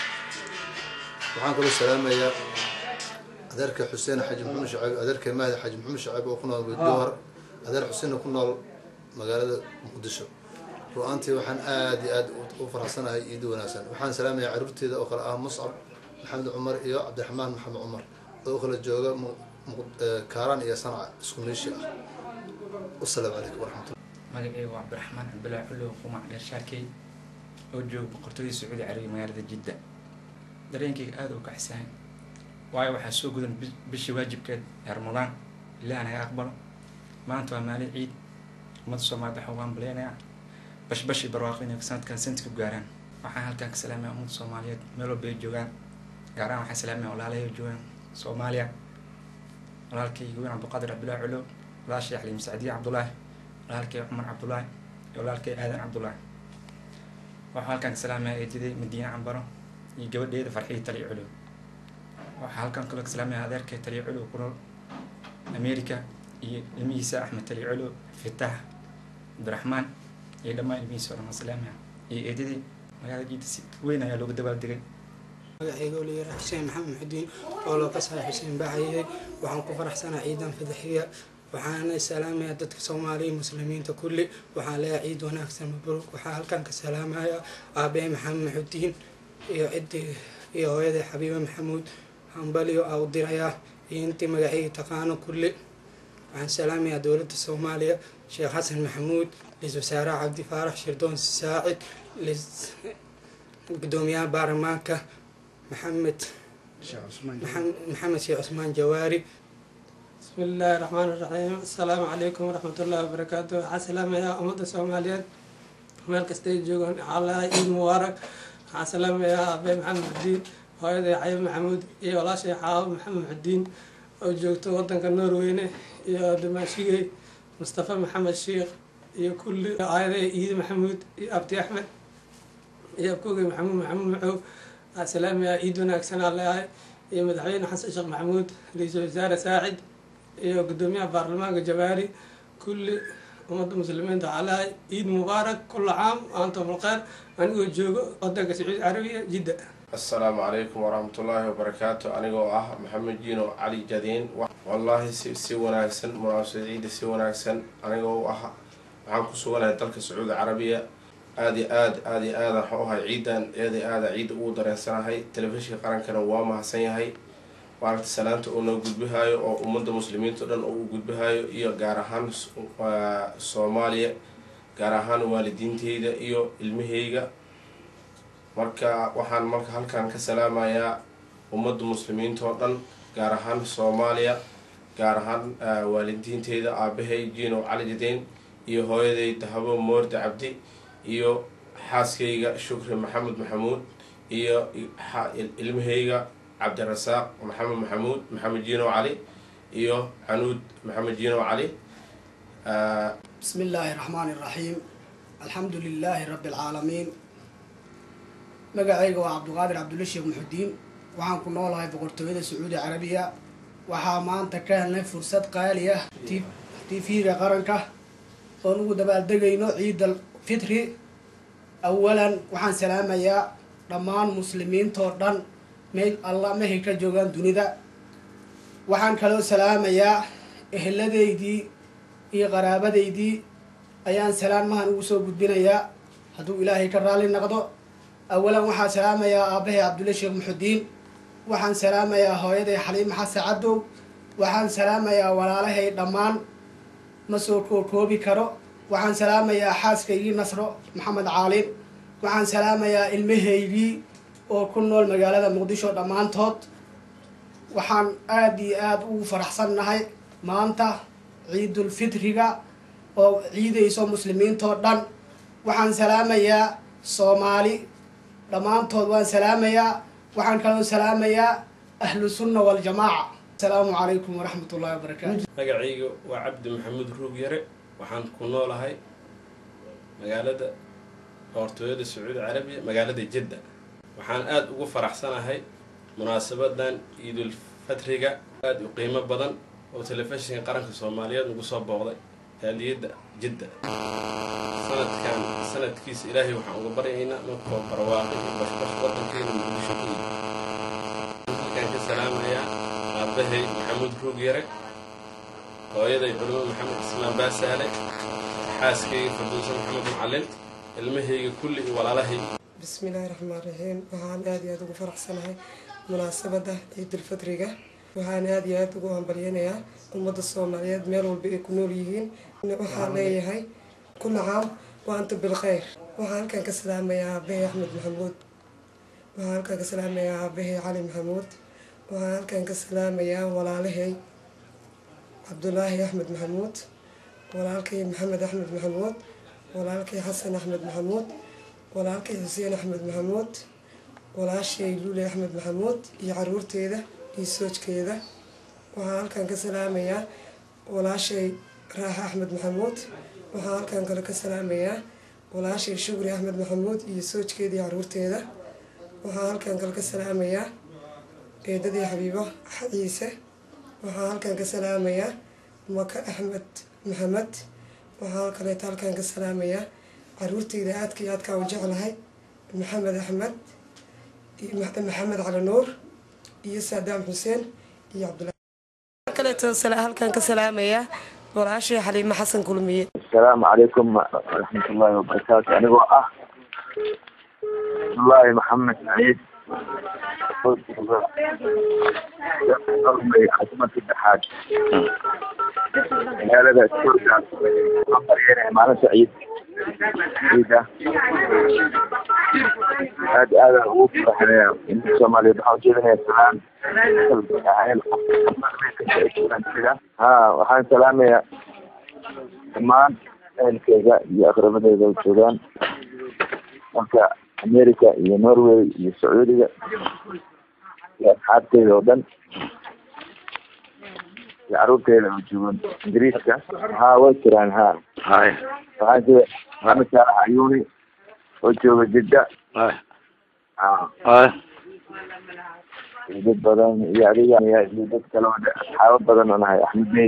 وحن كل سلامية adeerka xuseen xaji maxamed shacayb adeerka mahdi xaji maxamed shacayb oo ku nool jowhar adeer xuseen oo ku nool magaalada muqdisho ru-aantii waxaan aada iyo aad u faraxsanahay iidi wanaagsan waxaan salaamayaa caruurteeda oo kale ah muscab maxamed cumar iyo cabdiraxmaan maxamed cumar oo kala jooga kaaraan iyo sanca isku meeshi ah wasalaamu calaykum waraxmatullah magacayga waa cabdiraxmaan cabdulaahi cullow qumac dheer shaakey oo jooga boqortooyada sacuudi carabiya magaalada jidda dareenkayga aada u kacsahay waayo waxaa soo gudan bi- bishii waajibkeed ee ramadaan ilaah naga aqbalo maanta waa maalin ciid ummadda soomaaliyed waxaa ugu hambaleynayaa bashbash iyo barwaaqo inay sanadkan sanadka ku gaaraan waxaan halkan ka salaamaya ummadda soomaaliyeed meel walba ay joogaan gaar ahaan waxaan salaamaya walaalahay oo joogaan soomaaliya walaalkayga weyn cabdiqaadir cabdulaahi culo walaashay xaliim sacdiye cabdulaahi walaalkay cumar cabdulaahi iyo walaalkay aadan cabdulaahi waxaa halkan ka salaamaya eedaday madiine cambaro iyo gabadheeda farxiyo taliyo culo waxaa halkan kaloo ka salaamaya adeerkay taliyo culo ku nool america iyo ilmihiisa axmed taliyo culo fitaax cabdiraxmaan iyo dhammaan ilmihiisa oo dhan waan salaamaya iyo eedaday magaalada jiida si weyn ayaa loogu dabaaldegay magacayga oo layidhaha xuseen maxamed muxudiin oo loo kasahay xuseen baaxaye waxaan ku faraxsanaa ciidan fadaxiya waxaana salaamayaa dadka soomaaliya muslimiinta kulli waxaan leeyahay ciid wanaagsan mabruuk waxaa halkan ka salaamaya aabee maxamed muxudiin iyo ciddii iyo hooyaday xabiibe maxamuud hambaliyo aa u dirayaa iyo intii magacayga taqaano kulli waxaan salaamayaa dowladda soomaaliya sheekh xasan maxamuud ra-iisul wasaaraha cabdi faarax shirdoon saacid lis- gudoomiyaha baarlamaanka maxamed maxam- maxamed sheekh cusmaan jawaari بسم الله الرحمن الرحيم السلام عليكم ورحمة الله وبركاته حسلام يا أمد الصوماليات meel kastay joogaan xaalaha ciid mubaarak waxaa salaamaya aabee maxamed muxudiin hooyaday xayib maxamuud iyo walaashay xaawo maxamed muxudiin oo joogto wadanka norweyne iyo dimaashigey mustafa maxamed sheikh iyo kulli aayaday ciid maxamuud iyo abdi axmed iyo abkogey maxamuud maxamuud macow waxaa salaamaya ciid wanaagsan aa leeyahay iyo madaxweyne xasan sheekh maxamuud ra-iisul wasaare saacid iyo gudoomiyaha baarlamaanka jawaari kulli ummadda muslimiinta waxaa leeyahay ciid mubaarak kulla caam antum alkhayr anigoo joogo wadanka sacuudi carabiya jidda asalaamu calaykum waraxmatullaahi wabarakaatu anigoo ah maxamed jiino cali jadiin wallaahi si si wanaagsan munaasabad ciida si wanaagsan anigoo u ah waxaan ku suganahay dalka sacuudi carabiya aada iyo aad aada iyo aada waxaan u ahay ciidan aada iyo aada ciidda ugu dareensanahay telefishinka qarankana waa mahadsan yahay maaragta salaanta uu noo gudbihaayo oo ummadda muslimiinta o dhan oo u gudbihaayo iyo gaar ahaan s- waa soomaaliya gaar ahaan waalidiinteyda iyo ilmaheyga marka waxaan marka halkan ka salaamayaa ummadda muslimiinta oo dhan gaar ahaan soomaaliya gaar ahaan ah, waalidiinteyda aabahay jiino cali jadeen iyo hooyaday dahabo moorde cabdi iyo xaaskayga shukri maxamed maxamuud iyo xa- ilmahayga cabdirasaaq maxamed maxamuud maxamed jiino cali iyo canuud maxamed jiino cali Ah, بسم الله الرحمن الرحيم الحمد لله رب العالمين magacayga waa cabdiqaadir cabdulla sheekh muxudiin waxaan ku noolahay boqortooyada sacuudi carabiya waxaa maanta ka helnay fursad qaali ah tv-ga qaranka oon ugu dabaaldegayno ciidal fitri awalan waxaan salaamayaa dhammaan muslimiintoo dhan meel alla mehay ka joogaan dunida waxaan kaloo salaamayaa eheladeydii iyo qaraabadaydii ayaan salaamahan ugu soo gudbinayaa hadduu ilaahay ka raalli noqdo awalan waxaan salaamayaa aabbahay cabdulle sheekh muxudiin waxaan salaamayaa hooyaday xaliima xasan cadow waxaan salaamayaa walaalahay dhammaan ma soo kookoobi karo waxaan salaamayaa xaaskaygii nasro maxamed caalin waxaan salaamayaa ilmahaygii oo ku nool magaalada muqdisho dhammaantood waxaan aada iyo aada ugu faraxsannahay maanta ciidulfitriga oo ciidayso muslimiintoo dhan waxaan salaamayaa soomaali dhammaantood waan salaamayaa waxaan kaloo salaamayaa ahlu sunna waljamaaca asalaamu calaykum waraxmat ullahi wabarakaatu magacayga waa cabdi maxamuud ruug yare waxaan ku noolahay magaalada boqortooyada sacuudi carabiya magaalada jidda waxaan aada ugu faraxsanahay munaasabadan ciidul fatriga aada u qiimo badan oo telefishinka qaranka soomaaliyeed nagu soo booqday aaliyadda jidda sanadkan sanadkiisa ilaahay waxaan uga baryaynaa markoo barwaaqo iyo bashbash wadankeena muqdisho ku yimi halkaan ka salaamayaa aabahay maxamuud ruug yare hooyaday culimo maxamed ismaan baasaale xaaskayga farduusa maxamed macalin ilmahayga kulli iyo walaalahay بسم الله الرحمن الرحيم waxaan aad iyo aad ugu faraxsanahay munaasabada ciidulfitriga waxaan aad iyo aad ugu hambalyeynayaa ummadda soomaaliyeed meel walba ay ku nool yihiin waxaan leeyahay kula caam wa anta bilkhayr waxaan halkan ka salaamayaa aabahay axmed maxamuud waxaan halkan ka salaamayaa aabahay cali maxamuud waxaan halkan ka salaamayaa walaalahay cabdulaahi axmed maxamuud walaalkay maxamed axmed maxamuud walaalkay xasan axmed maxamuud walaalkay xuseen axmed maxamuud walaashay lule axmed maxamuud iyo caruurteeda iyo soojkeeda waxaan halkan ka salaamayaa walaashay raaxa axmed maxamuud waxaan halkan kale ka salaamayaa walaashay shukri axmed maxamuud iyo soojkeeda iyo caruurteeda waxaan halkan kale ka salaamayaa eedadii xabiibo ciise waxaan halkan ka salaamayaa maka axmed maxamed waxaan kaleeto halkan ka salaamayaa caruurteyda aadka iyo aadkaa u jeclahay maxamed axmed iyo maxamed cali nuur iyo saadaam xuseen iyo cabdulahi kaleeto halkan ka salaamayaa walaashay xaliimo xasan kulmiye asalaamu calaykum waraxmatullaahi wabarakaatu anigoo ah cabdullaahi maxamed saciid khasmad saddexaad magaalada soorgaas afaryeene maalinta ciid ciida aad aadaan ugu faraxnaya inta soomaaliyeed waxaan ujeedinaya salaan ha waxaan salaamayaa dhammaan ehelkeyga iyo aqrabadeyda u joogaan dalka america iyo norway iyo sacuudiga iyo asxaabteyda oo dhan iyo caruurteyda oo joogan ingiriiska ha way jiraan ha hay waxaan sida maxamed saalax ayuuni oo jooga jidda iyo dad badan iyo adiga iyo dad kale oo asxaabo badan oo nahay axmed bey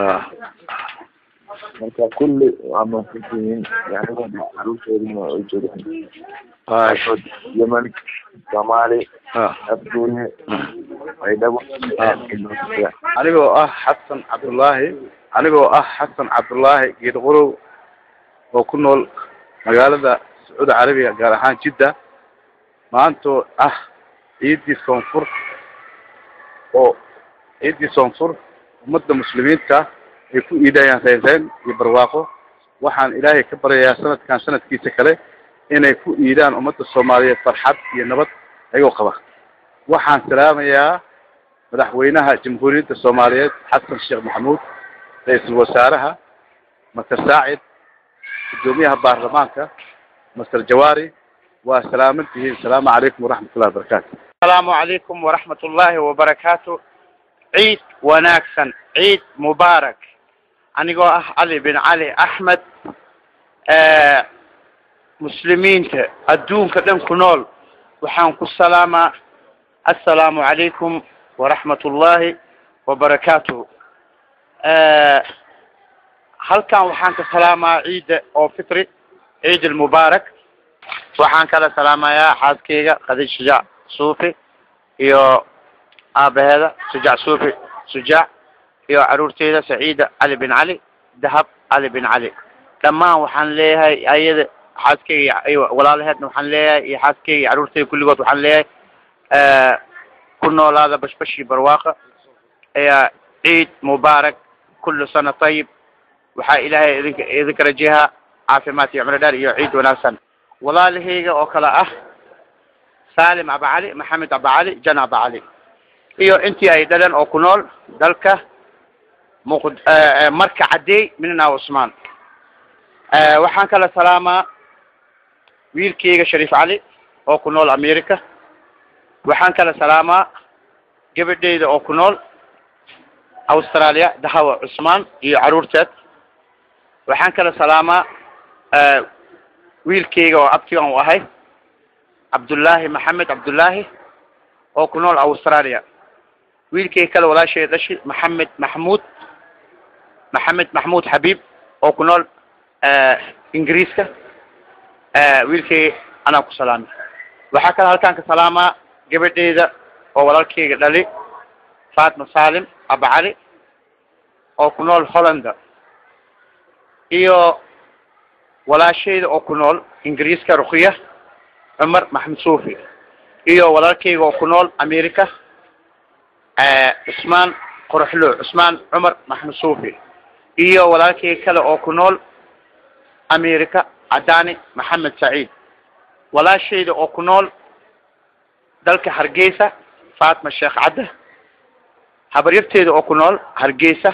marka kulli waa mahadsantihiin anigoo caruurteedina ay joogaan yemen soomaali abduule baydhabo anigoo ah xasan cabdullaahi anigoo ah xasan cabdullaahi geed qorow oo ku nool magaalada sacuudi carabiga gaar ahaan jidda maantoo ah ciiddii soonfur oo ciiddii soonfur ummadda muslimiinta ay ku iidayaan reynreyn iyo barwaaqo waxaan ilaahay ka baryayaa sanadkan sanadkiisa kale inay ku iidaan ummadda soomaaliyeed farxad iyo nabad ayagoo qaba waxaan salaamayaa madaxweynaha jamhuuriyadda soomaaliyeed xasan sheekh maxamuud ra-iisul wasaaraha master saacid guddoomiyaha baarlamaanka master jawaari waa salaaman tihiin asalaamu calaykum waraxmat ullahi wabarakaatu asalaamu calaykum waraxmat ullaahi wabarakaatu ciid wanaagsan ciid mubaarak anigoo ah cali bin cali axmed muslimiinta adduunka dhan ku nool waxaan ku salaamaa assalaamu calaykum waraxmat ullaahi wabarakaatuh halkan waxaan ka salaamaa ciidda oo fitri ciid almubaarak waxaan kala salaamayaa xaaskeyga khadiij shujaac suufi iyo aabaheeda shujaac suufi shujaac iyo caruurteyda saciida cali bin cali dahab cali bin cali dhammaan waxaan leeyahay ayada xaaskeyga iyo walaalaheedna waxaan leeyahay iyo xaaskeyga iyo caruurteyda kulligood waxaan leeyahay ku noolaada bashbashii barwaaqa ciid mubaarak kullu sana tayib waxaa ilaahay idinka idinka rajahaa caafimaad iyo cumro dheer iyo ciid wanaagsan walaalahayga oo kale ah saalim abacali maxamed abacali jan abacali iyo intii ay dhaleen oo ku nool dalka muq marka cadeey minna cusmaan waxaan kala salaamaa wiilkeyga shariif cali oo ku nool america waxaan kala salaamaa gabadheyda oo ku nool australia dahawa cusmaan iyo caruurteed waxaan kala salaamaa wiilkeyga oo abtigan u ahay cabdullaahi maxamed cabdullaahi oo ku nool australia wiilkeyga kale walaashay dhashi maxamed maxmuud maxamed maxmuud xabiib oo ku nool ingiriiska wiilkeyga anaa ku salaamay waxaa kale halkaan ka salaamaa gabadheyda oo walaalkeyga dhali fatma salim abacali oo ku nool hollanda iyo walaashayda oo ku nool ingiriiska rukiya cumar maxamed suufi iyo walaalkeyga oo ku nool america cusmaan qoraxlo cusmaan cumar maxamed suufi iyo walaalkeyga kale oo ku nool america cadaani maxamed saciid walaashayda oo ku nool dalka hargeysa fatma sheekh cadde habaryarteeda oo ku nool hargeysa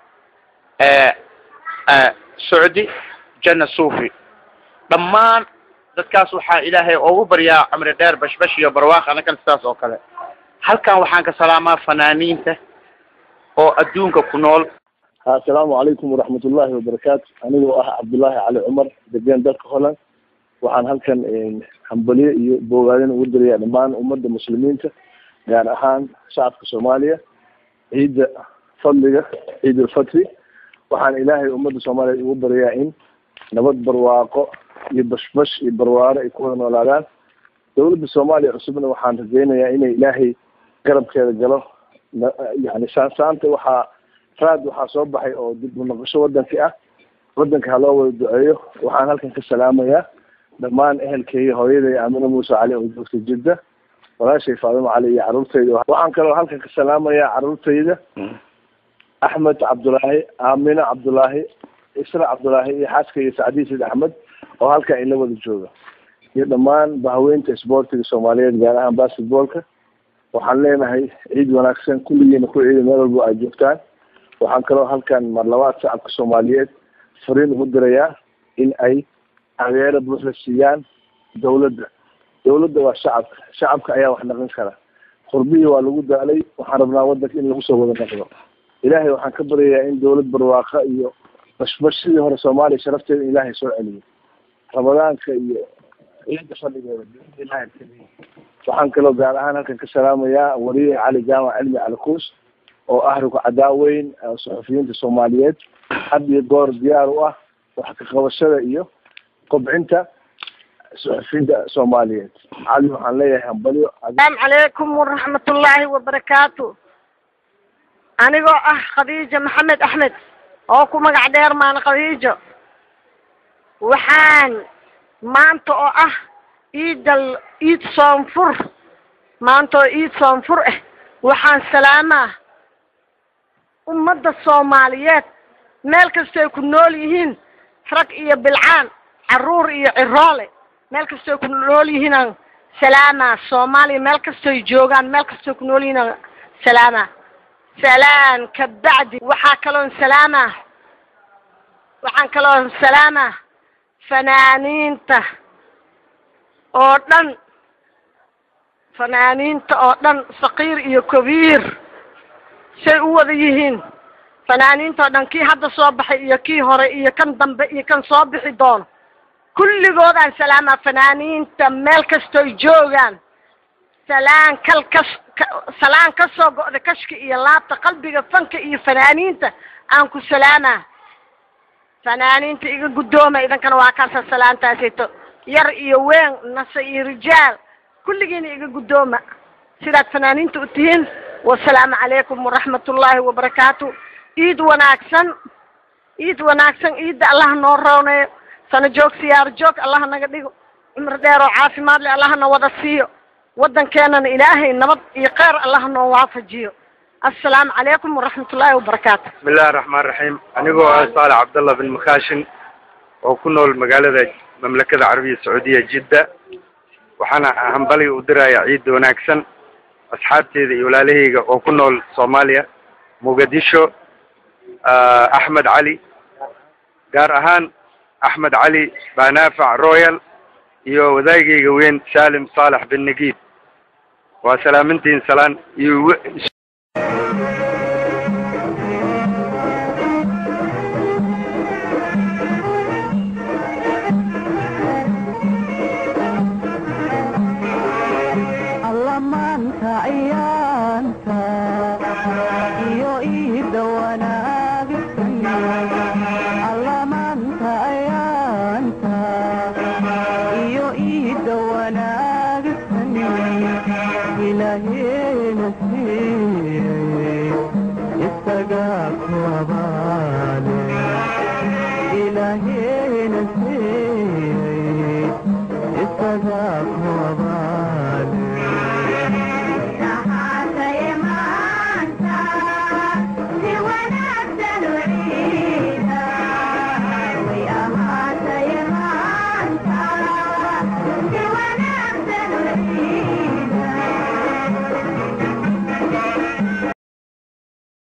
socdi janna suufi dhammaan dadkaas waxaa ilaahay ugu baryaa cumri dheer bashbash iyo barwaaq anakan sidaas oo kale halkan waxaan ka salaamaa fanaaniinta oo adduunka ku nool asalaamu calaykum waraxmatullaahi wabarakaatu anigoo ah cabdullaahi cali cumar degan dalka holland waxaan halkan hambaliyo iyo bogaadin ugu dirayaa dhammaan ummadda muslimiinta gaar ahaan shacabka soomaaliya ciidda fadliga ciid ulfatri waxaan ilaahay ummadda soomaaliya ugu baryaa in nabad barwaaqo iyo bashbash iyo barwaaro ay ku wada noolaadaan dowladda soomaaliya cusubna waxaan rajaynayaa inay ilaahay garabkeeda galo yani saansaanta waxaa raad waxaa soo baxay oo dib u noqosho wadankii ah wadanka ha loo wada duceeyo waxaan halkan ka salaamayaa dhammaan ehelkeyga hooyaday aamino muuse cali oo joogta jidda walaashay faadimo cali iyo caruurtayda waxaan kaloo halkan ka salaamayaa caruurtayda axmed cabdulaahi aamino cabdulaahi isra cabdulaahi iyo xaaskayga sacdiin sid axmed oo halkan ila wada jooga iyo dhammaan bahaweynta isboortiga soomaaliyeed gaar ahaan basketballka waxaan leenahay ciid wanaagsan kulligiina ku ciida meel walbo ay joogtaan waxaan kaloo halkan marlabaad shacabka soomaaliyeed fariin ugu dirayaa in ay taageero buuxda siiyaan dawladda dawladda waa shacabka shacabka ayaa wax naqin kara qurbihii waa lagu daalay waxaan rabnaa wadanka in lagu soo wada naqdo ilaahay waxaan ka baryayaa in dawlad barwaaqa iyo bashbash sidii hore soomaaliya sharafteeda in ilaahay soo celiyo ramadaanka iyo ciidda fadhigeeda ilahay waxaan kaloo gaar ahaan halkan ka salaamayaa wariye cali jaamac cilmi cali kuus oo ah ruku cadaaweyn saxufiyiinta soomaaliyeed had iyo goor diyaar u ah wax ka qabashada iyo kobcinta suxufiyiinta soomaaliyeed cali waxaan leeyahay hambalyo asalaamu calaykum waraxmatullaahi wabarakaatu anigoo ah khadiijo maxamed axmed oo ku magac dheer maan khadiijo waxaan maanta oo ah iidal iid soonfur maanta oo iid soonfur ah waxaan salaamaa ummadda soomaaliyeed meel kastoy ku nool yihiin rag iyo bilcaan carruur iyo ciroole meel kastoy ku nool yihiinaan salaamaa soomaaliya meel kastoy joogaan meel kastoy ku nool yihiinaan salaamaa salaan ka bacdi waxaa kaloon salaamaa waxaan kaloon salaamaa fanaaniinta oo dhan fanaaniinta oo dhan saqiir iyo kabiir say u wada yihiin fanaaniinta oo dhan kii hadda soo baxay iyo kii hore iyo kan dambe iyo kan soo bixi doono kulligoodaan salaamaa fanaaniinta meel kastoy joogaan salaan kal kas salaan ka soo go'da kashka iyo laabta qalbiga fanka iyo fanaaniinta aan ku salaamaa fanaaniinta iga guddooma idankana waa kaasa salaantaasito yar iyo weyn nase iyo rijaal kulligiina iga guddooma sidaad fanaaniinta u tihiin wasalaamu calaykum waraxmatullaahi wabarakaatu iid wanaagsan iid wanaagsan iidda allah noo rooneeyo sano joog siyaaro joog allah naga dhigo cumri dheer oo caafimaad leh allah na wada siiyo waddankeenana ilaahay nabad iyo kheyr allah noo waafajiyo assalaamu calaykum waraxmatullaahi wabarakaatu bismi illahi raxmaan raxiim anigoo ah saalax cabdallah bin makaashin oo ku nool magaalada mamlakada carabiya sacuudiya jidda waxaana hambali u dirayaa ciidda wanaagsan asxaabteeda iyo walaalahayga oo ku nool soomaaliya muqadisho axmed cali gaar ahaan axmed cali banaafac royal iyo wadaagayga weyn salim saalax bin nagiib waa salaamintiin salaan iyo